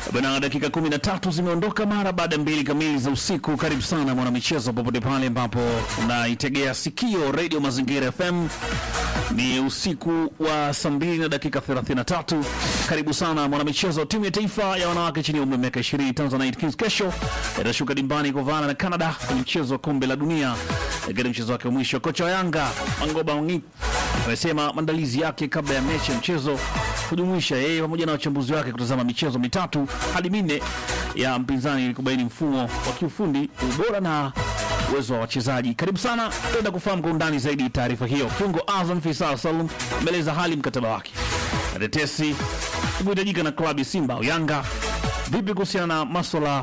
Bana, dakika 13 zimeondoka mara baada ya mbili kamili za usiku. Karibu sana mwanamichezo, popote pale ambapo unaitegea sikio Radio Mazingira FM. Ni usiku wa saa mbili na dakika 33. Karibu sana mwanamichezo. Timu ya taifa ya wanawake chini ya umri wa miaka 20 Tanzanite Kings kesho itashuka dimbani kuvana na Canada kwenye mchezo wa kombe la dunia katika mchezo wake wa mwisho. Kocha wa Yanga Mangoba Wangi amesema maandalizi yake kabla ya mechi ya mchezo kujumuisha yeye pamoja na wachambuzi wake kutazama michezo mitatu hadi minne ya mpinzani ili kubaini mfumo wa kiufundi, ubora na uwezo wa wachezaji. Karibu sana, tutaenda kufahamu kwa undani zaidi taarifa hiyo. Kiungo Azam Faisal Salum ameeleza hali mkataba wake na tetesi kuhitajika na klabu ya Simba au Yanga. Vipi kuhusiana na maswala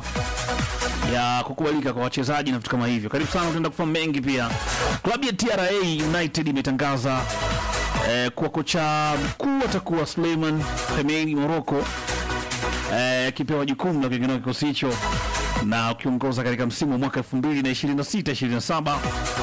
ya kukubalika kwa wachezaji na vitu kama hivyo? Karibu sana, tutaenda kufahamu mengi pia. Klabu ya TRA United imetangaza eh, kuwa kocha mkuu atakuwa Suleiman Hemeini Moroko eh, akipewa jukumu la kuingia kikosi hicho na ukiongoza katika msimu wa mwaka 2026 27.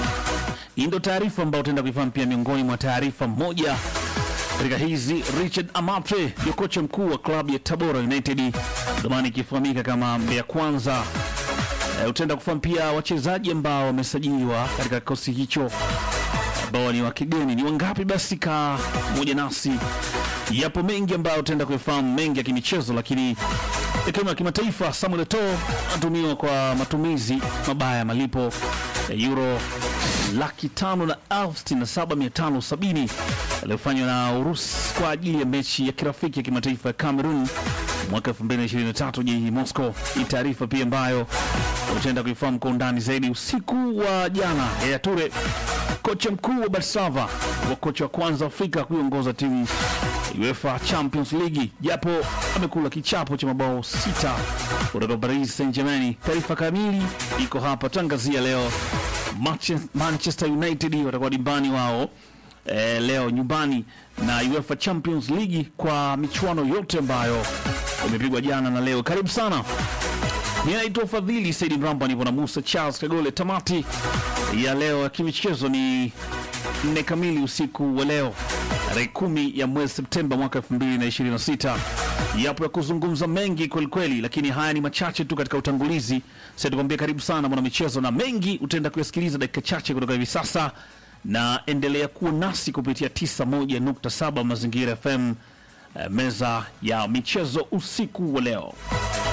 Hii ndio taarifa ambayo utaenda kuifahamu pia. Miongoni mwa taarifa moja katika hizi, Richard Amatre ndio kocha mkuu wa klabu ya Tabora United, zamani ikifahamika kama Mbeya Kwanza. E, utaenda kufahamu pia wachezaji ambao wamesajiliwa katika kikosi hicho ambao ni wa kigeni ni wangapi? Basi ka moja nasi, yapo mengi ambayo utaenda kuifahamu, mengi ya kimichezo, lakini ikiwemo ya kimataifa. Samuel Eto'o anatumiwa kwa matumizi mabaya ya malipo ya euro laki tano na elfu sitini na saba mia tano sabini yaliyofanywa na Urusi kwa ajili ya mechi ya kirafiki ya kimataifa ya Cameroon mwaka 2023 jijini Moscow. Hii taarifa pia ambayo utaenda kuifahamu kwa undani zaidi. Usiku wa jana, Yaya Toure kocha mkuu wa Barcelona wa kocha wa kwanza Afrika kuiongoza timu UEFA Champions League, japo amekula kichapo cha mabao sita kutoka Paris Saint-Germain. Taarifa kamili iko hapa, tangazia leo. Manchester United watakuwa dimbani wao eh, leo nyumbani na UEFA Champions League kwa michuano yote ambayo imepigwa jana na leo. Karibu sana. Mimi naitwa Fadhili Saidi Mramba, nipo na Musa Charles Kagole. Tamati ya leo ya kimichezo ni nne kamili usiku wa leo tarehe kumi ya mwezi Septemba mwaka 2026. Yapo ya kuzungumza mengi kwelikweli, lakini haya ni machache tu katika utangulizi. Sasa tukwambia karibu sana mwana michezo, na mengi utaenda kuyasikiliza dakika chache kutoka hivi sasa, na endelea kuwa nasi kupitia 91.7 Mazingira FM, eh, meza ya michezo usiku wa leo.